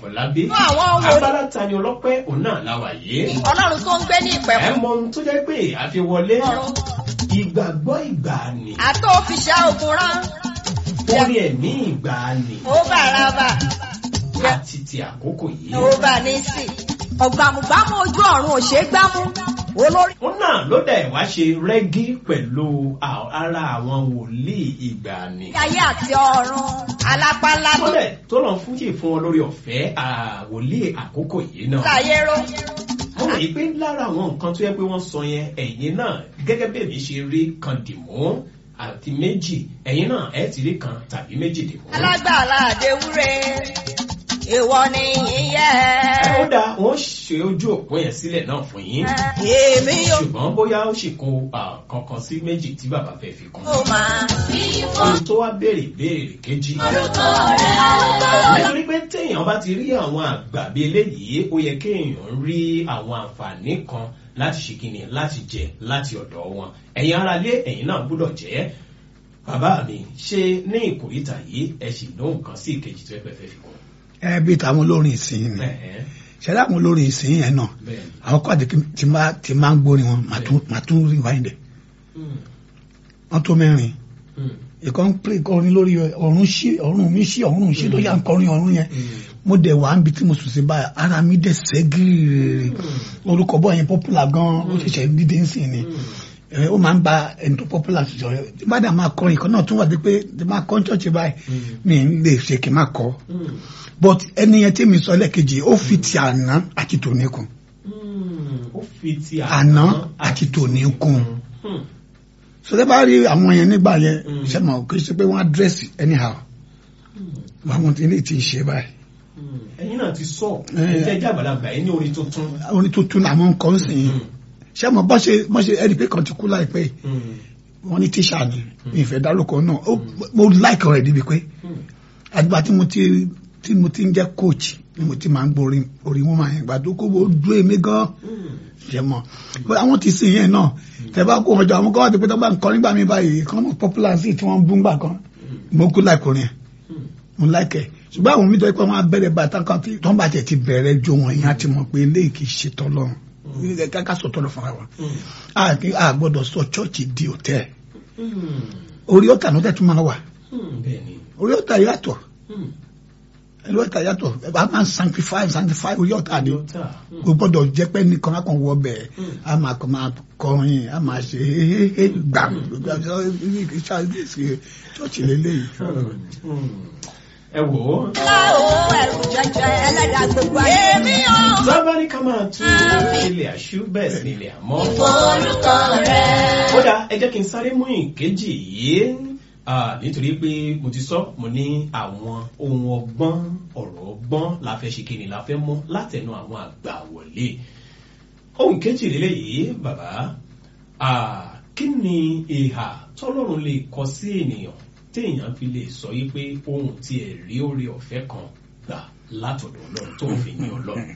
àfọlábí Fún àwọn wo- abala tani ọlọ́pẹ́ òun náà láwà yìí ọlọ́run tó ń gbé ní ẹ ìpẹ̀kun mọ ohun tó jẹ́ pé àfiwọlé ọ̀run ìgbàgbọ́ ìgbàanì àtó òfìṣẹ́ ogun rán orí ẹ̀mí ìgbàanì ó bàràbà àti ti àkókò yìí ó bà ní sí ọ̀gbàmùgbàmù ojú ọ̀run ò ṣeé gbámú olórí òun náà ló dẹ̀ wá ṣe rẹ́gí pẹ̀lú à- ara àwọn wòlíì ìgbàanì ayé àti ọ̀run alápálá tó tó dẹ̀ tó lọ fún yìí fún wọn lórí ọ̀fẹ́ àwòlíì àkókò yìí náà láyé ró mo rò yí pé lára àwọn nǹkan tó yẹ pé wọ́n sọ yẹn ẹ̀yin náà gẹ́gẹ́ bí èmi ṣe rí kan dìmú àti méjì ẹ̀yin náà ẹ̀ ti rí kan tàbí méjì dìmú. alágbàlá àdéwúre èèwọ̀ ni yíyẹ. ẹ ó dáa wọ́n ṣe ojú òpó yẹn sílẹ̀ náà fún yín èmi yóò ṣùgbọ́n bóyá ó sì kó ah, kankan sí méjì tí bàbá fẹ́ fi kún. máa ohun tó wá béèrè béèrè kejì. orúkọ rẹ̀ nítorí pé téèyàn bá ti rí àwọn àgbà bí eléyìí ó yẹ kéèyàn rí àwọn àǹfààní kan láti ṣe kíni láti jẹ láti ọ̀dọ̀ wọn ẹ̀yin ara lé ẹ̀yin náà gbúdọ̀ jẹ́ bàbá mi ṣe ní ìkòríta yìí ẹ sì lóhùn kan sí ìkejì tó ẹ pẹ́ fẹ́ fi kún. ẹ bí tàwọn olórin ìsìn ni Ẹ̀hẹ́n, ṣẹlẹ àwọn olórin ìsìn yẹn náà bẹ́ẹ̀ ni. àwọn kọ́ àti tí máa tí máa ń gbórin wọn màá tún màá tún rí wáyé dẹ̀ Mm, wọ́n tó mẹ́rin mm, ìkọ́ ń pè kọrin lórí ọ̀run sí ọ̀run mi sí ọ̀run sí ló yà ń kọrin ọ̀run yẹn mm. mo dẹ̀ wá níbi tí mo sùn sí báyìí ara mi dẹ̀ sẹ́gìrì orúkọ bọ́ yẹn popular gan ó ṣẹ̀ṣẹ̀ dídé ń sìn ni ẹ, ó máa ń ba ẹni tó popular sọ ẹ tí bá dà máa kọrin ìkan náà tún wà dé pé tí máa kọ́ ṣọ́ọ̀ṣì báyìí mi ń lè ṣe kí n máa kọ́ Mm, but ẹni yẹn tí mi sọ lẹ́ẹ̀kejì ó fi ti àná àti tòní kún mm. ó fi ti àná àti tòní kún Mm, so tẹ́ bá rí àwọn yẹn nígbà yẹn Mm. ṣe mọ̀ kí ṣe pé wọ́n á dírẹ́sì anyhow mm, àwọn tí ilé ti ń ṣe báyìí mm. ẹ̀yin náà ti sọ Eh. ẹ̀ jẹ́ àgbàlagbà ẹ̀ ní orin tuntun. orin tuntun làwọn ń kọ́ ń sìn yín ṣé mo bọ́ ṣe bọ́ ṣe ẹni pé kan ti kú láìpẹ́ yìí Mm, wọ́n ní tíṣà ni mi ìfẹ́ dárúkọ náà ó mo láìkọ̀ rẹ̀ débi pé mm. àgbà tí mo ti tí mo ti ń jẹ́ coach ni mo ti máa ń gbórin orin wọn máa yẹn gbà tó kó o dúró èmi gan ṣe mọ But àwọn ti sìn yẹn náà tẹ bá kó ọjọ́ àwọn kan wà tó pé tó bá ń kọ nígbà mi báyìí kan mọ popular sí tí wọ́n ń bú ńgbà kan mo kú láìkọ̀ rẹ̀ mo láìkẹ̀ ṣùgbọ́n àwọn mi tó yẹ pé wọ́n á bẹ̀rẹ̀ bàtà kan tí tó ń bàjẹ́ ti bẹ̀rẹ̀ jó wọn yẹn á ti mọ̀ pé eléyìí kì í ṣe tọ́lọ́run káká sọ tọ́lọ́ fúnra wa a kì a gbọ́dọ̀ sọ chọ́ọ̀chì di òtẹ́ orí ọ̀tà ló tẹ̀ tún máa wà bẹ́ẹ̀ni orí ọ̀tà yàtọ̀ orí ọ̀tà yàtọ̀ a máa ń sanctify sanctify orí ọ̀tà ni o gbọ́dọ̀ jẹ́ pé nìkan á kàn wọ bẹ̀ a máa kàn máa kọrin a máa ṣe gbà chọ́ọ̀chì lélẹ́yìí. ẹ wò ó. láwo ẹrù jẹjẹ ẹlẹ́dàá gbogbo ayé. èmi ò sábà ní ká máa tún ilé àṣù bẹ́ẹ̀ sí ilé àmọ́. forúkọ rẹ̀. kódà ẹ jẹ́ kí n sáré mú ìkejì yìí ah, nítorí pé mo ti sọ mo ní àwọn ohun ọgbọ́n ọ̀rọ̀ ọgbọ́n la fẹ́ ṣe kíni la fẹ́ mú látẹnu àwọn àgbà wọlé ohun kejì lélẹ́yìí bàbá ah, kí ni ìhà tọ́lọ́run lè kọ sí ènìyàn téèyàn fi lè sọ yí pé ohun tí ẹ̀ rí oore ọ̀fẹ́ kan gbà látọ̀dọ̀ ọlọ́run tó fi ní ọlọ́run.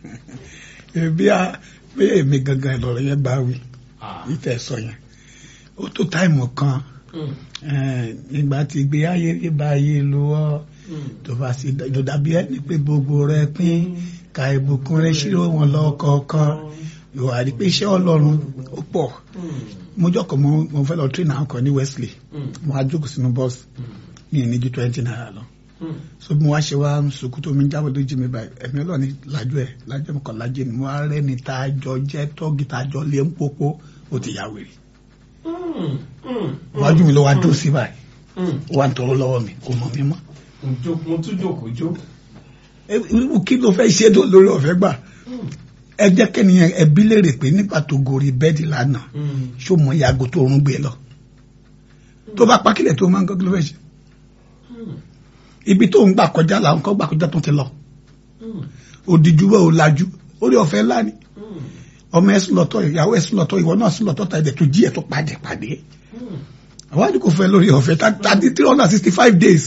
bí a bí èmi gangan lọ̀rọ̀ yẹn bá wí Ah, ìfẹ́ sọ yẹn ó tó táìmù kan mm, eh, nígbà tí ìgbé ayé rí bá ayé lọ́wọ́ mm, tó bá sì lọ dàbí ẹni pé gbogbo rẹ pín ka ìbùkún rẹ ṣírò wọn lọ́kọ̀ọ̀kan yóò wá rí pé iṣẹ́ ọlọ́run ó pọ̀ mm, mo jọkọ̀ mo mo fẹ́ lọ train àwọn kan ní Wesley mm, mo wá jókòó sínú bọ́ọ̀sì mi ì ní ju twenty naira lọ mm. so mo wá ṣe wá sùkú tó mi jábọ̀ lójú mi báyìí ẹ̀mí ọlọ́ni lájú ẹ̀ lájú ẹ̀ kọ̀ lájú ni mo wá rẹ́ni tá a jọ jẹ́ tọ́gì tá a jọ lé ń pópó ó ti yà wèrè Mm, mm, wájú mi ló wá dúró sí báyìí mm. ó wá ń tọrọ lọ́wọ́ mi kò mọ̀ mí mọ́ Mo jó- mo tún jókòó jó. ẹ- irú kí ló fẹ́ ṣe tó lórí ọ̀fẹ́ gbà ẹ jẹ́ kẹ́niyàn ẹbí léèrè pé nígbà tó gorí bẹ́ẹ̀dì lánàá Mm, ṣó mọ ìyàgò tó rún gbé lọ tó bá pákílẹ̀ tó máa ń kọ́kí ló fẹ́ ṣe mm, ibi tó ń gbà kọjá làwọn kan gbà kọjá tó ti lọ mm, òdìjú bẹ́ẹ̀ ò lajú orí ọ̀fẹ́ ńlá ni mm, ọmọ ẹ sùn lọ́tọ̀ ìyàwó ẹ sùn lọ́tọ̀ ìwọ náà sùn lọ́tọ̀ tàdé tó jí ẹ tó pàdé pàdé mm. àwọn àdìkò fẹ́ lórí ọ̀fẹ́ thirty three hundred and sixty five days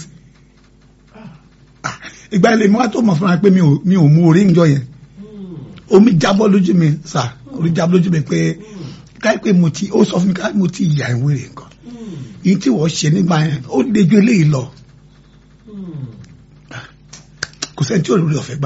Ah, ìgbà ilé mi wá tó mọ̀ fúnra pé mi ò mi ò mú orí ń jọ yẹn omi jábọ́ lójú mi sà orí jábọ́ lójú mi pé káyọ̀ pé mo ti ó sọ fún mi káyọ̀ mo ti yà ìwé rẹ̀ nǹkan yìí tí wọ́n ṣe nígbà yẹn ó le ju eléyìí lọ kò sẹ́ni tí ò lórí ọ̀fẹ́ gbà.